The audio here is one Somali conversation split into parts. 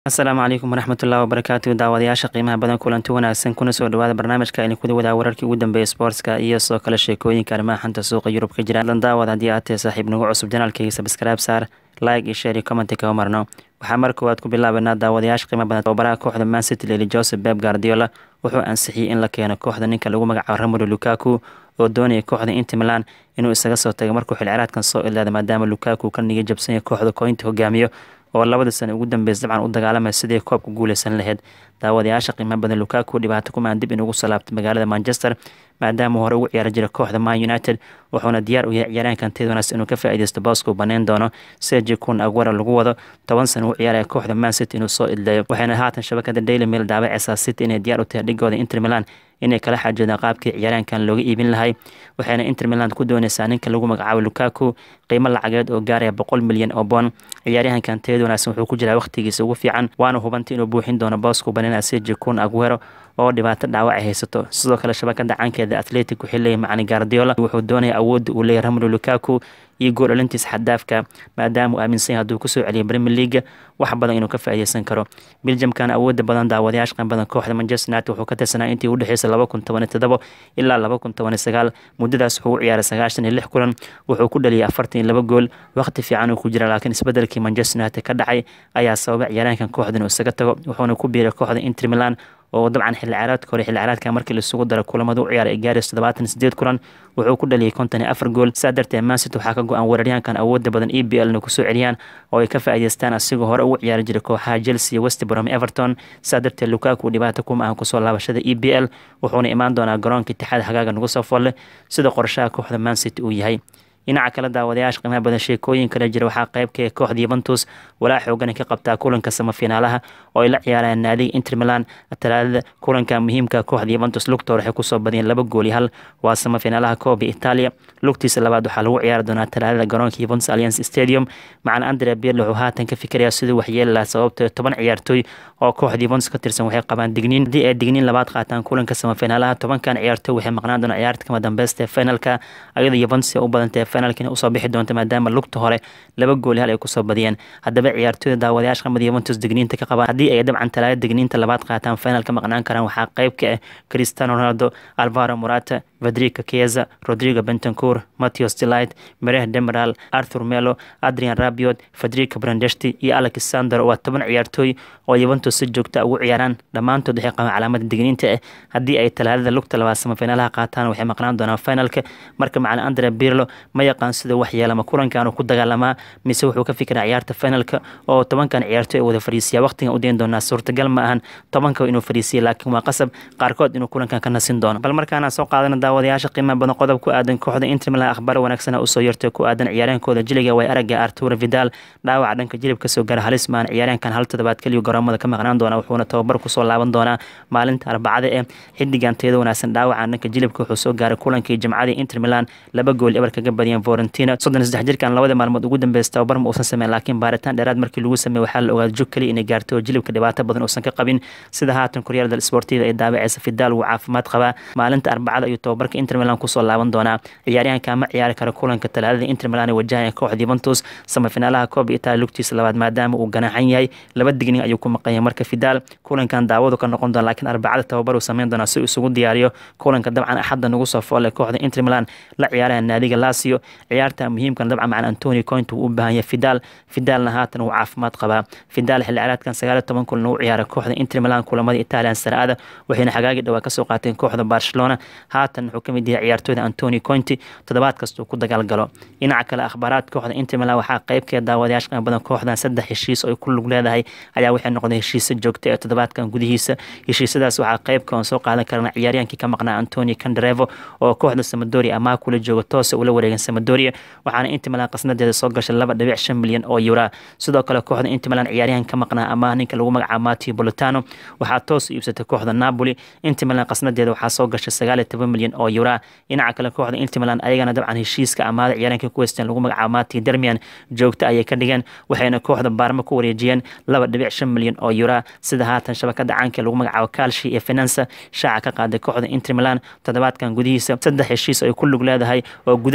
asalaamu calaykum waraxmatullahi wabarakaatu daawadayaasha qiimaha badan kulanti wanaagsan kuna soo dhawaada barnaamijka aynu kuda wadaa wararkii ugu dambeeyay sportska iyo soo kale sheekooyinka arrimaha xanta suuqa yurub ka jira dan daawad haddii aad tahay saaxiib nagu cusub janaalkayga sabscribe saar like iyo share iyo commenti kaga marno waxaa mar koowaad ku bilaabanaa daawadayaasha qiimaha badan tababaraha kooxda man city leli joseph beb guardiola wuxuu ansixiyey in la keeno kooxda ninka lagu magacaabo romelu lukaku oo doonaya kooxda inter milan inuu isaga soo tago markuu xilciraadkan soo ilaada maadaama lukaku ka niga jabsanya kooxda koynta hogaamiyo oo labada sano ugu dambeys dabcan u dagaalamaya sidii koobka guuleysan lahayd daawadayaasha qiimaha badan lukaku dhibaato kumaan dib inugu salaabtay magaalada manchester maadaama hore ugu ciyaari jira kooxda man united wuxuuna diyaar u yahay ciyaaraankan teedonas inuu ka faa'iideysto booska uu baneyn doono sergi kun aguera lagu wado toban sano u ciyaaraya kooxda man city inuu soo idleeyo waxayna haatan shabakada daily mail daabaceysaa city inay diyaar u tahay dhigooda inter milan inay kala xaajoodaan qaabkii ciyaaraankan looga iibin lahay waxayna inter milan ku dooneysaa ninka lagu magacaabo lukaku qiimo lacageed oo gaaraya boqol milyan oo boon ciyaaryahankan teed wanaagsan wuxuu ku jiraa waqtigiisa ugu fiican waana hubantay inuu buuxin doono booska banana sergi kun aguero oo dhibaato dhaawac ay haysato sidoo kale shabakada caankeeda atletic waxay leeyahy macani guardiola wuxuu doonaya awoodda uu leeyahy romelu lukaku iyo gool dhalintiis xadaafka maadaama uu aaminsan yahay hadduu kusoo celiyo premier leaga wax badan inuu ka faa'iideysan karo belgiumkan awoodda badan daawadayaasha qan badan kooxda manchester united wuxuu ka tirsanaa intii u dhexeysay laba kun toban iyo todobo ilaa laba kun toban iyo sagaal muddadaas wuxuu u ciyaaray sagaashan iyo lix kulan wuxuu ku dhaliyay afartan iyo laba gool waqti fiican uu ku jira laakiin isbedelkii manchester united ka dhacay ayaa sababay ciyaaraankan kooxda inuu isaga tago wuxuuna ku biiray kooxda inter milan oo dabcan xilli ciyaareedka hore xilli ciyaareedka markii laisugu daro kulamada u ciyaaray gaaris toddobaatan sideed kulan wuxuu ku dhaliyay konton iyo afar gool saa darteed mancity waxaa ka go-an weeraryahankan awoodda badan e b l na kusoo celiyaan oo ay ka faa'iideystaan asigoo hore ugu ciyaari jiray kooxaha chelsea iyo west brom everton saa darteed lukaku dhibaato kuma ahan kusoo laabashada e b l wuxuuna imaan doonaa garoonka itixaad hagaaga nagu soo folle sida qorshaha kooxda mancity uu yahay dhinaca kale daawadayaasha qiimaha badan sheekooyin kale jira waxaa qeybka kooxda yuventus walaa xoogana ka qabtaa kulanka samafinaalaha oo ay la ciyaarayaan naadiga inter milan talaadada kulanka muhiimka kooxda yuventus lugta waxay kusoo badiyeen laba gool iyo hal waa samafinaalaha kooba italia lugtiisa labaad waxaa lagu ciyaari doonaa talaadada garoonka yuventus alliance stadium macana andre birle wuxuu haatan ka fikirayaa siduu waxyeeli lahaa sababtoo toban ciyaartooy oo kooxda yuventus ka tirsan waxay qabaan digniin haddii ay digniin labaad qaataan kulanka samafinaalaha tobankan ciyaartooy waxay maqnaan doonaa ciyaarta kama dambeysta finalka ayadoo yuventus ay u badantay finalkina usoo bixi doonta maadaama lugta hore laba gool hal ay kusoo badiyeen haddaba ciyaartooyda daawadayaasha qamada yuventus digniinta ka qabaan haddii ay dabcan talaada digniinta labaad qaataan final ka maqnaan karaan waxaa qayb ka ah cristiano ronaldo alvaro morata federica chiesa rodrigo bentancour matthews delight mereh demiral arthur melo adrian rabiot federica brandesti iyo alexander waa toban ciyaartooy oo yuventus si joogta ugu ciyaaraan dhammaantood waxay qabaan calaamada digniinta ah haddii ay talaadada lugta labaad samafinalaha qaataan waxay maqnaan doonaan finalka marka macna andre birlo ma yaqaan sida wax yeelama kulankan ku dagaalamaa mise wuxuu ka fikiraa ciyaarta finalka oo tobankan ciyaartooy ay wada fadhiisiya waqtigan u dayn doonaa suurtagal ma ahan tobanka inuu fadhiisiya laakiin waa qasab qaarkood inuu kulankan ka nasin doono bal markaana soo qaadana daawadayaasha qiimaha badan qodob ku aadan kooxda inter milan akhbaar wanaagsan usoo yartay ku aadan ciyaaryahankooda jiliga way aragga arturo vidal dhaawaca dhanka jilib kasoo gara halis maan ciyaaryahankan hal toddobaad keliyu garoomada ka maqnaan doona wuxuuna tababar kusoo laaban doonaa maalinta arbacada ee xidigan teeda wanaagsan dhaawaca dhanka jilibka wuxuu soo gaaray kulankii jimcadii inter milan laba gool ebar kaga badiyeen Fiorentina soddon saddex jirkan labada maalmood ugu dambeysay tababar ma uusan sameyn laakiin baaritaan dheeraad markii lagu sameeyey waxaa la ogaaday jug kaliya inay gaartay oo jilibka dhibaato badan uusan ka qabin sida haatan koryaal dal sportiva ee daabaceysa Fidal wuu caafimaad qabaa maalinta arbacada ayuu tababarka Inter Milan kusoo laaban doonaa ciyaaryahanka ma ciyaari karo kulanka talaadada Inter Milan ee wajahaya kooxda Juventus samafinaalaha Coppa Italia lugtiisa labaad maadaama uu ganaxan yahay laba digni ayuu ku maqan yahay marka Fidal kulankan daawadu ka noqon doona laakiin arbacada tababar uu sameyn doonaa si uu isugu diyaariyo kulanka dabcan axadda nagu soo foole kooxda Inter Milan la ciyaaraya naadiga Lazio ciyaarta muhiimkan dabcan macna Antonio Conte uu u baahan yahay Fidal Fidalna haatan uu caafimaad qabaa Fidal xilli ciyaareedkan sagaal iyo toban kulan uu ciyaaray kooxda Inter Milan kulamada Italian Serie A waxayna xagaagi dhawaa kasoo qaateen kooxda Barcelona haatan wuxuu kamid yahay ciyaartooyda Antonio Conte toddobaad kasta uu ku dagaalgalo dhinaca kale akhbaaraad kooxda Inter Milan waxaa qaybkeeda daawadayaasha qiimo badan kooxdan saddex heshiis oo ay ku lug leedahay ayaa waxay noqdeen heshiisa joogta ee toddobaadkan gudihiisa heshiisadaas waxaa qaybka oon soo qaadan karana ciyaaryahankii ka maqnaa Antonio Candreva oo kooxda Sampdoria amaah kula jooga toos ula wareegan Sampdoria waxaana Inter Milan qasnadeeda soo gashay laba dhibic shan milyan oo euro sidoo kale kooxda Inter Milan ciyaaryahan ka maqnaa amaah ninka lagu magacaabo Matteo Politano waxaa toos u iibsatay kooxda Napoli Inter Milan qasnadeeda waxaa soo gashay sagaal iyo toban milyan oo euro dhinaca kale kooxda Inter Milan ayagana dabcan heshiiska amaahda ciyaaryahanka ku haysteen lagu magacaabo Matteo Darmian joogta ayay ka dhigeen waxayna kooxda Parma ku wareejiyeen laba dhibic shan milyan oo euro sida haatan shabakada caanka lagu magacaabo Calcio iyo Finanza shaaca ka qaaday kooxda Inter Milan toddobaadkan gudihiisa saddex heshiis ay ku lug leedahay oo gudaha Italian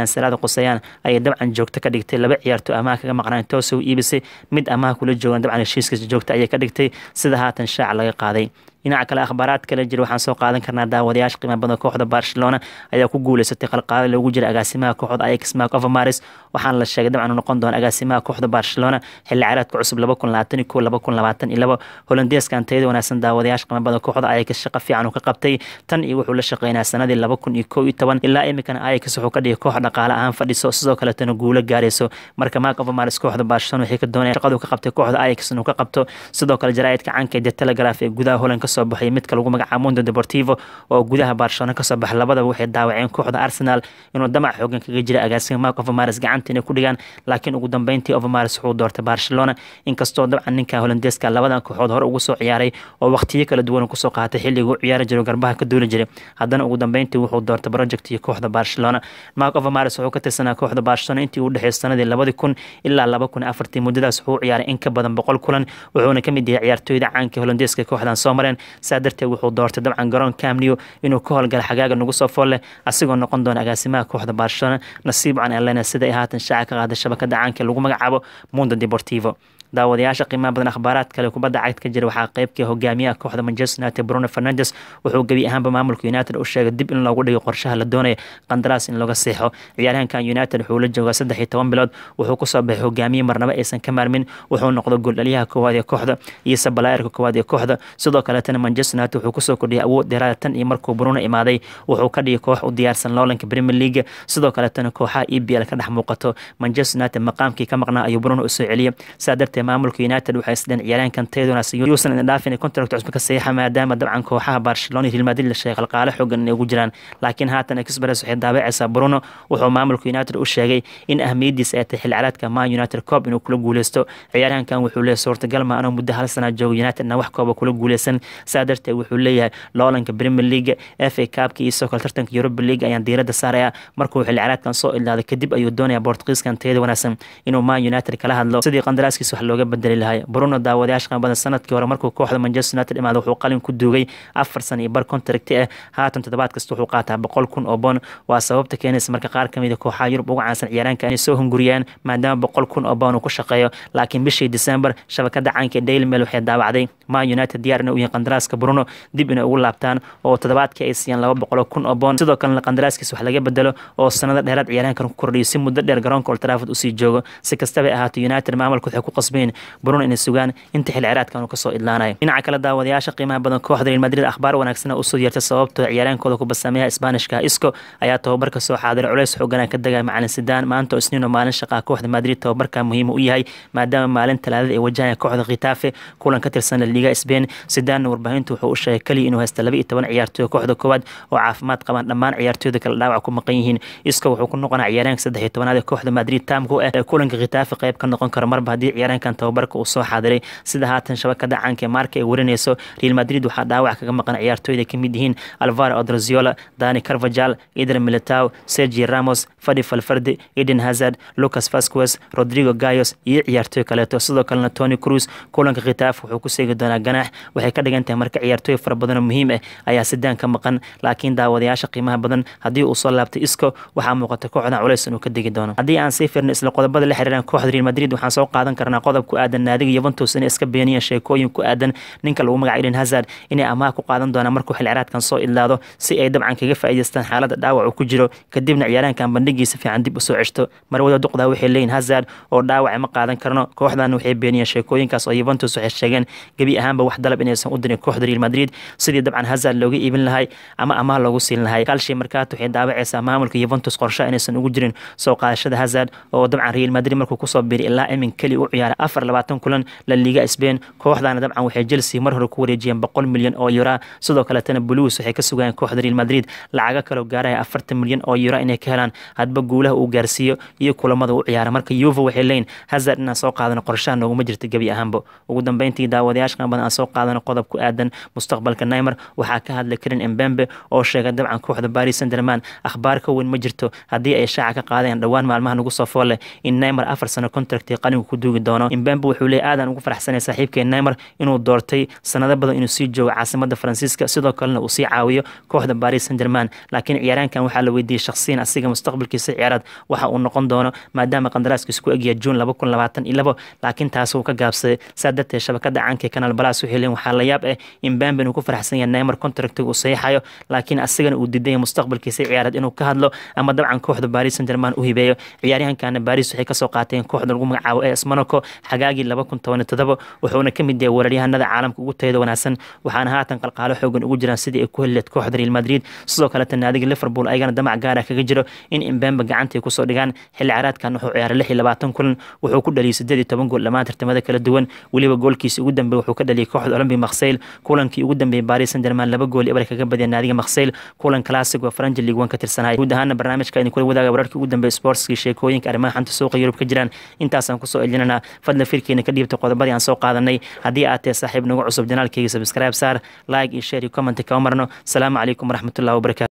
qandaraasyada qusayaan ayay dabcan joogto ka dhigtay laba ciyaarto amaha kaga maqnaan toosoo iibisay mid amaha kula joogan dabcan heshiiskiisa joogta ayay ka dhigtay sida haatan shaaca laga qaaday dhinaca kale akhbaaraad kale jira waxaan soo qaadan karnaa daawadayaasha qiimo badan kooxda barcelona ayaa ku guuleysatay qalqaalo loogu jira agaasimaha kooxda ajax mark overmaris waxaana la sheegay dabcan uu noqon doona agaasimaha kooxda barcelona xilli ciyaareedka cusub laba kun labaatan iyo kow laba kun labaatan iyo laba holandeeskan tayada wanaagsan daawadayaasha qiimo badan kooxda ajax shaqo fiican uu ka qabtay tan iyo wuxuu la shaqeynaa sanadii laba kun iyo kow iyo toban ilaa iminkana ajax wuxuu ka dhigay koox dhaqaale ahaan fadhiso sidoo kaletana guulo gaarayso marka mark overmaris kooxda barcelona waxay ka doonaya shaqadu ka qabtay kooxda ajax inuu ka qabto sidoo kale jaraa'idka canka ee the telegraph ee gudaha holand ka soo baxay midka lagu magacaabo Mundo Deportivo oo gudaha Barcelona ka soo baxay labadaba waxay daawaceen kooxda Arsenal inuu damac xoogan kaga jira agaasima Marco Overmars gacanta inay ku dhigaan laakiin ugu dambeyntii Overmars wuxuu doortay Barcelona inkastoo dabcan ninka Hollandeeska labadan kooxood hore ugu soo ciyaaray oo waqtiyo kala duwan ku soo qaatay xilliga uu ciyaari jiray garbaha ka duuli jiray haddana ugu dambeyntii wuxuu doortay projectii kooxda Barcelona Marco Overmars wuxuu ka tirsanaa kooxda Barcelona intii uu dhaxeysay sanadii 2000 ilaa 2004 muddadaas wuxuu ciyaaray in ka badan 100 kulan wuxuuna ka mid yahay ciyaartooyda caanka Hollandeeska kooxdan soo mareen saa darteed wuxuu doortay dabcan garoon camneo inuu ka howlgala xagaaga nagu soo fool leh asigoo noqon doona agaasimaha kooxda barcelona nasiib can elena sida ay haatan shaaca ka qaaday shabakada caanka lagu magacaabo mundo deportivo daawadayaasha qiimaha badan akhbaaraad kale kubadda cagta ka jira waxaa qeybkii hogaamiyaha kooxda manchester united bruno fernandes wuxuu gebi ahaanba maamulka united u sheegay dib in loogu dhigo qorshaha la doonaya qandaraas in looga seexo ciyaaryahankan united wuxuu la joogaa saddex iyo toban bilood wuxuu kusoo baxay hogaamiye marnaba aysan ka maarmin wuxuu noqdo gooldhaliyaha koowaad ee kooxda iyo sabalaayarka koowaad ee kooxda sidoo kaletana manchester united wuxuu kusoo kordhiyay awood dheeraada tan iyo markuu bruno imaaday wuxuu ka dhigay koox u diyaarsan loolanka premier league sidoo kaletana kooxaha e b l ka dhex muuqato manchester united maqaamkii ka maqnaa ayuu bruno usoo celiyay saa darteed maamulka united waxay isdheen ciyaaryahankan tayadoonaas yuusan idin dhaafin contract cusub ka saxiixa maadaama dabcan kooxaha barcelona iyo real madrid la sheegay qalqaale xoogan inay ugu jiraan laakiin haatan express waxay daabacaysaa bruno wuxuu maamulka united u sheegay in ahmiyadiisa ay tahay xilli ciyaareedka man united coob inuu kula guuleysto ciyaaryahankan wuxuu leeyahay suurtagal ma anuu muddo hal sana joogo unitedna wax kooba kula guuleysan saa darteed wuxuu leeyahay loolanka premier league f a cupka iyo sidoo kale tartanka europa league ayaan diiradda saaraya markuu xilli ciyaareedkan soo ilaaday kadib ayuu doonaya bortugiiskan tayada wanaagsan inuu man united kala hadlo sidii qandaraaskiisa wax looga bedeli lahay bruno daawadayaasha qan badan sanadkii hore markuu kooxda manchester united imaada wuxuu qalin ku duugay afar san iyo bar contracti ah haatan toddobaad kasta wuxuu qaataa boqol kun oo boon waa sababta keenaysa marka qaar kamid a kooxaha yurub uga caansan ciyaaraanka inay soo hunguriyaan maadaama boqol kun oo boon uu ku shaqeeyo laakiin bishii december shabakada caanka daily mail waxay daawacday man united diyaar inay u yihiin qandaraaska bruno dib inay ugu laabtaan oo toddobaadkii ay siiyaan laba boqol kun oo boon sidoo kalena qandaraaskiisa wax laga bedelo oo sanado dheeraad ciyaaraankan ku kordhiyo si muddo dheer garoonka old trafford usii joogo si kastaba ahaato united maamulka waxay ku qasbeen bruno inay sugaan inta xilli ciyaareedkan uu kasoo idlaanayo dhinaca kale daawadayaasha qiimaha badan kooxda real madrid akhbaar wanaagsan usoo yeertay sababtoo ciyaaraankooda ku basameeyaha isbaanishka isco ayaa tababarka soo xaadiray culeys xooganaa ka dagaya macalin sidaan maanta oo isniino maalin shaqaa kooxda madrid tababarka muhiim u yahay maadaama maalin talaadada ay wajahaya kooxda khitafe kulan ka tirsan la liga spain sidaanna warbaahintu wuxuu u sheegay kaliya inuu haysta laba iyo toban ciyaartooy kooxda koowaad oo caafimaad qabaan dhammaan ciyaartooyda kale dhaawac ku maqan yihiin isco wuxuu ku noqonaa ciyaaraanka saddex iyo tobanaad ee kooxda madrid taamku ah ee kulanka khitafe qayb ka noqon karo marba haddii ciyaaraankan tababarka uu soo xaadiray sida haatan shabakada caanka ee maarka ay warinayso real madrid waxaa dhaawac kaga maqan ciyaartooyda ka mid yihiin alvaro odraziola dani carvajal eder militao sergi ramos fadi falfardi eden hazard lucas vasquez rodrigo gayos iyo ciyaartooy kaleeto sidoo kalena tony cruz kulanka khitaaf wuxuu ku seegi doonaa ganaax waxay ka dhigan tahay marka ciyaartooy fara badan oo muhiim ah ayaa sidaan ka maqan laakiin daawadayaasha qiimaha badan haddii uu soo laabtay isco waxaa muuqata kooxdan culays inuu ka degi doono haddii aan sii firno isla qodobada la xiriiran kooxda real madrid waxaan soo qaadan karnaa qodob ku aadan naadiga yuventus inay iska beeniyeen sheekooyin ku aadan ninka lagu magaca eden hazard inay amaah ku qaadan doonaan markuu xil ciraadkan soo idlaado si ay dabcan kaga faa'iidaystaan xaaladda dhaawac uu ku jiro kadibna ciyaaraankan bandhigiisa fiican dib usoo ceshto marwada duqdaa waxay leeyihin hazard oo dhaawac ma qaadan karno kooxdan waxay beeniyeen sheekooyinkaas oo yuventus waxay sheegeen gebi ahaanba wax dalab inaysan u dirin kooxda real madrid sidii dabcan hazard looga iibin lahay ama amaah loogu siin lahay kalshi markaatu waxay daawacaysaa maamulka yuventus qorshe inaysan ugu jirin soo qaadashada hazard oo dabcan real madrid markuu kusoo biiray ilaa imin keli u ciyaaray afar labaatan kulan la liga spain kooxdana dabcan waxay chelsea mar hore ku wareejiyeen boqol milyan oo yura sidoo kaletana blues waxay ka sugayeen kooxda real madrid lacago kaloo gaaraya afartan milyan oo yura inay ka helaan hadba guulaha uu gaarsiiyo iyo kulamada u ciyaara marka yuva waxay leeyihin hazard inaan soo qaadano qorshaha nooguma jirta gebi ahaanba ugu dambeyntii daawadayaasha qaban aan soo qaadano qodob ku aadan mustaqbalka neymer waxaa ka hadlay karin embembe oo sheegay dabcan kooxda paris saint german akhbaar ka weyn ma jirto haddii ay shaaca ka qaadeen dhowaan maalmaha nagu soo fool leh in neymer afar sano contractii qalinka ku duugi doono imbembe wuxuu leeyahy aadan ugu faraxsanay saaxiibkee neymar inuu doortay sanado badan inuu sii joogo caasimada faransiiska sidoo kalena uu sii caawiyo kooxda paris saint german laakiin ciyaaraankan waxaa la weydiiyey shakhsiyan asiga mustaqbalkiisa ciyaaraad waxa uu noqon doono maadaama qandaraaskiisa ku egyahay juun laba kun labaatan iyo labo laakiin taas uu ka gaabsaday saa darteed shabakada caanka ee kanaal balas waxay leeyihin waxaa la yaab ah imbembe inuu ku faraxsan yahay neymar contractiga uu saxiixayo laakiin asigana uu diidaya mustaqbalkiisa ciyaaraad inuu ka hadlo ama dabcan kooxda paris saint german u hibeeyo ciyaaryahankana baris waxay kasoo qaateen kooxda lagu magacaabo es monaco xagaagii laba kun toban iyo todoba wuxuuna ka mid yahay weeraryahanada caalamka ugu tayada wanaagsan waxaana haatan qalqaalo xoogan ugu jiraan sidii ay ku helileed kooxda real madrid sidoo kaleta naadiga liverpool ayagana damac gaara kaga jiro in imbembe gacantay kusoo dhigaan xilli caraadkan wuxuu ciyaaray lix iyo labaatan kulan wuxuu ku dhaliyay sideed iyo toban gool dhammaan tartamada kala duwan weliba goolkiisi ugu dambeey wuxuu ka dhaliyay kooxda olympic maksayl kulankii ugu dambeeyey paris saint german laba gool ebar kaga badiyay naadiga maksayl kulan classic oo faranji league one ka tirsanay guud ahaana barnaamijka idin kula wadaaga wararkii ugu dambeeyey sportskii sheekooyinka arrimaha xanta suuqa yurub ka jiraan intaasaan kusoo elinanaa fadlan firkeena ka dhiibta qodobadii aan soo qaadanay haddii aad tahay saaxiib nagu cusub janaalkayga subscribe saar like iyo share iyo comment kama marno asalaamu calaykum waraxmatullahi wabarakatu